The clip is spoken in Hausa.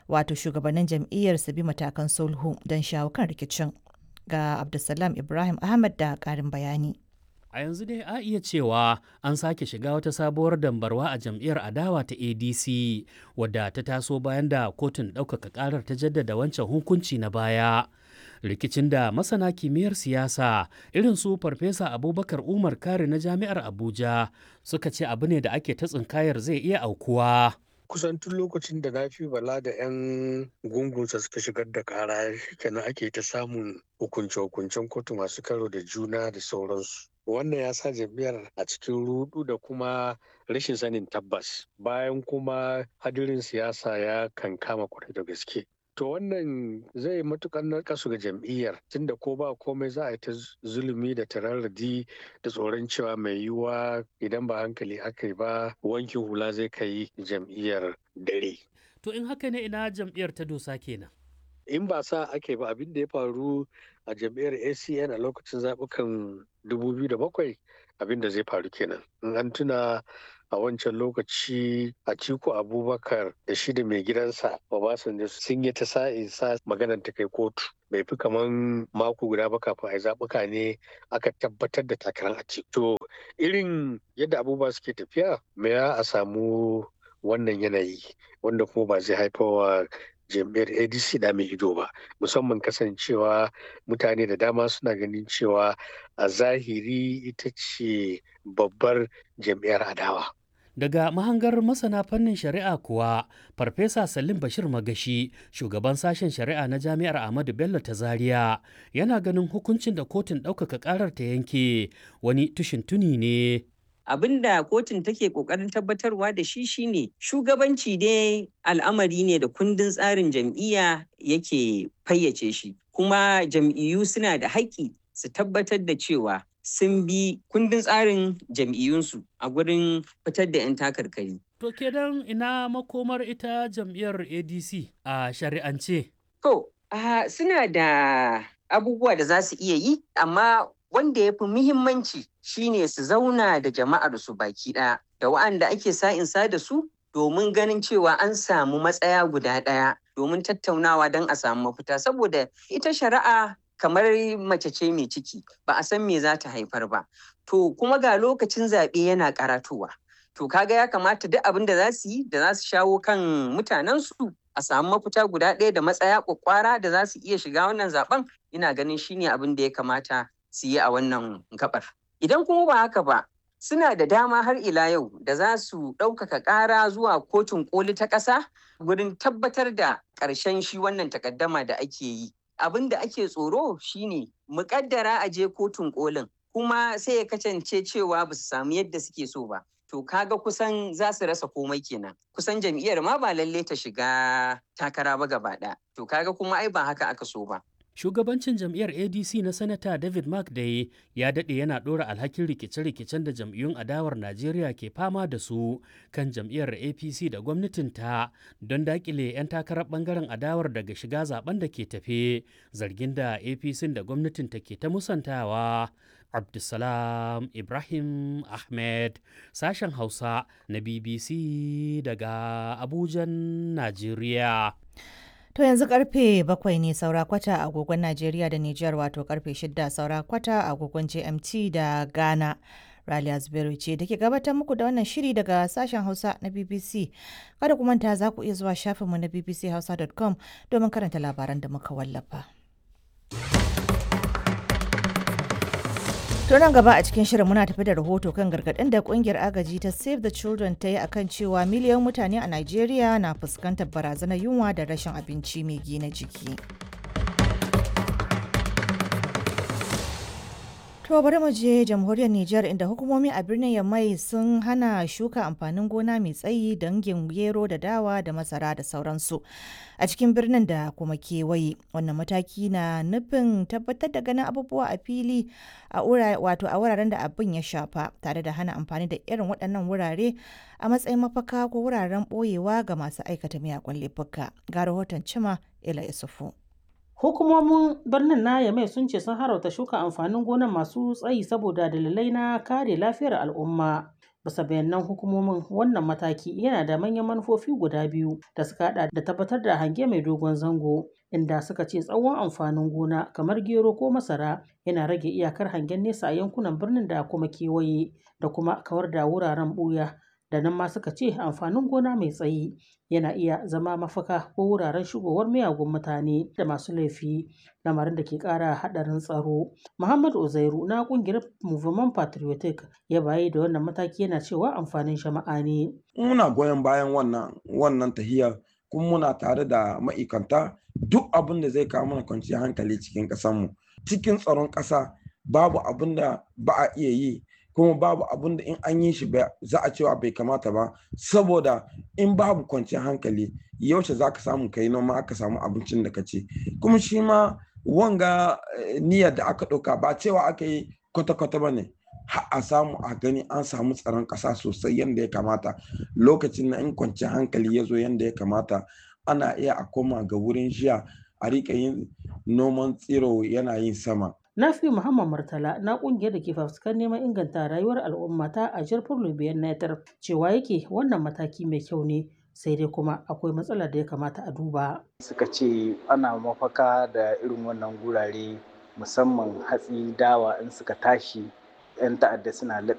wato shugabannin jam'iyyar su bi matakan sulhu don shawo kan rikicin. Ga Abdulsalam Ibrahim Ahmad da ƙarin bayani. A yanzu dai a iya cewa an sake shiga wata sabuwar dambarwa a jam'iyyar adawa ta ADC wadda ta taso bayan da kotun ɗaukaka ƙarar ta jaddada wancan hukunci na baya. Rikicin da masana kimiyyar siyasa irin su Farfesa Abubakar Umar Kare na Jami'ar Abuja suka ce abu ne da ake ta tsinkayar zai iya aukuwa. kusan tun lokacin da na fi bala da 'yan gungunsa suka shigar da kara kenan ake ta samun hukunce-hukuncen kotu masu karo da juna da sauransu wannan ya sa jam'iyyar a cikin rudu da kuma rashin sanin tabbas bayan kuma hadirin siyasa ya kankama kwarai da gaske to wannan zai matukar narkasu ga jam'iyyar tunda ko ba komai za a yi ta zulumi da tararradi da tsoron cewa mai yiwuwa idan ba hankali aka yi ba wankin hula zai kai jam'iyyar dare To in haka ne ina jam'iyyar ta dosa kenan. in ba sa ake ba abin da ya faru a jam'iyyar acn a lokacin zaɓukan 2007 abin da zai faru kenan in an tuna a wancan lokaci a ciko abubakar da shi da mai gidansa obasanjo sun yi ta sa'in sa maganar ta kai kotu bai fi kaman mako guda ba kafin a yi zaɓuka ne aka tabbatar da takarar a to irin yadda abubuwa suke tafiya me a samu wannan yanayi wanda kuma ba zai haifawa jam'iyyar adc da mai ido ba musamman kasancewa mutane da dama suna ganin cewa a zahiri ita ce babbar jam'iyyar adawa Daga mahangar masana fannin shari'a kuwa, Farfesa Salim Bashir Magashi, shugaban sashen shari'a na Jami'ar Ahmadu Bello ta Zaria, yana ganin hukuncin da kotun ɗaukaka ƙarar ta yanke wani tushin tuni ne. abin da kotun take kokarin tabbatarwa da shi shine shugabanci dai al'amari ne da kundin tsarin jam'iyya yake fayyace shi kuma jam'iyyu suna da haƙƙi su tabbatar da cewa sun bi kundin tsarin jam'iyyunsu a gurin fitar da 'yan takarkari. To kenan ina makomar ita jam'iyyar ADC a shari'ance. To, uh, suna da abubuwa da za su iya yi, amma wanda ya fi muhimmanci shine su zauna da jama'ar su baki ɗaya da wa'anda ake sa'insa da su domin ganin cewa an samu matsaya guda ɗaya domin tattaunawa don a samu mafita saboda ita shari'a kamar mace ce mai ciki ba a san me za ta haifar ba to kuma ga lokacin zaɓe yana karatowa to kaga ya kamata duk abin da za su yi da za su shawo kan mutanensu a samu mafita guda ɗaya da matsaya kwakwara da za su iya shiga wannan zaben ina ganin shine abin da ya kamata su yi a wannan gabar. Idan kuma ba haka ba, suna da dama har ila yau da za su ɗaukaka ƙara zuwa kotun ƙoli ta ƙasa wurin tabbatar da ƙarshen shi wannan takaddama da ake yi. Abin da ake tsoro shine muƙaddara a je kotun ƙolin kuma sai ya kasance cewa ba su samu yadda suke so ba. To kaga kusan za su rasa komai kenan. Kusan jam'iyyar ma ba lalle ta shiga takara ba gaba ɗaya. To kaga kuma ai ba haka aka so ba. Shugabancin jam'iyyar ADC na Sanata David McDay ya daɗe yana ɗora alhakin rikice-rikicen da jam'iyyun adawar Najeriya ke fama da su kan jam'iyyar APC da gwamnatinta don daƙile 'yan takarar ɓangaren adawar daga shiga zaben da ke tafe zargin da APC da gwamnatinta ke ta musantawa. Abdulsalam Ibrahim Ahmed sashen Hausa na BBC daga Abujan, Najeriya. To yanzu karfe bakwai ne saura kwata a agogon Najeriya da Nijar wato karfe shida saura kwata a agogon GMT da Ghana. Raliya Zubairu ce da ke gabatar muku da wannan shiri daga sashen Hausa na BBC. Kada ku manta za ku iya zuwa shafinmu na bbchausa.com domin karanta labaran da muka wallafa. To nan gaba a cikin shirin muna tafi da rahoto kan gargaɗin da kungiyar agaji ta Save the Children ta yi akan cewa miliyan mutane a Najeriya na fuskantar barazanar yunwa da rashin abinci mai gina jiki. To bari mu je jamhuriyar Nijar inda hukumomi a birnin Yamai sun hana shuka amfanin gona mai tsayi dangin gero da dawa da masara da sauransu a cikin birnin da kuma kewaye. Wannan mataki na nufin tabbatar da ganin abubuwa a fili a wato a wuraren da abin ya shafa tare da hana amfani da irin waɗannan wurare a matsayin mafaka ko wuraren ɓoyewa ga masu aikata miyagun laifuka. Ga rahoton Cima Ila Isufu. Hukumomin birnin na Yamai sun ce sun harauta shuka amfanin gonan masu tsayi saboda dalilai na kare lafiyar al'umma. Bisa bayanan hukumomin wannan mataki yana da manyan manufofi guda biyu da suka hada da tabbatar da hange mai dogon zango inda suka ce tsawon amfanin gona kamar gero ko masara yana rage iyakar hangen nesa a yankunan birnin da kuma kewaye da kuma kawar da wuraren buya da nan ma suka ce amfanin gona mai tsayi yana iya zama mafaka ko wuraren shigowar miyagun mutane da masu laifi lamarin da ke kara hadarin tsaro muhammad uzairu na kungiyar movement patriotic ya bayi da wannan mataki yana cewa amfanin jama'a ne muna goyon bayan wannan wannan tahiyar kuma muna tare da ma'aikanta duk abin da zai kawo mana kwanciyar hankali cikin ƙasarmu cikin tsaron ƙasa babu abin da ba a iya yi kuma babu abin da in an yi shi za a cewa bai kamata ba saboda in babu kwanciyar hankali yaushe za ka samu kai noma aka samu abincin da ka ci kuma shi ma wanga niyyar da aka ɗauka ba cewa aka yi kwata-kwata ba ne a samu a gani an samu tsaron ƙasa sosai yadda ya kamata lokacin na in kwanciyar hankali ya zo yadda ya kamata ana iya a koma ga wurin jiya a riƙa yin noman tsiro yana yin sama Nafi Muhammad Murtala na kungiyar da ke fafutukar neman inganta rayuwar al'umma ta a jirfin Lubiyan Netar cewa yake wannan mataki mai kyau ne sai dai kuma akwai matsalar da ya kamata a duba. Suka ce ana mafaka da irin wannan gurare musamman hatsi dawa in suka tashi 'yan ta'adda suna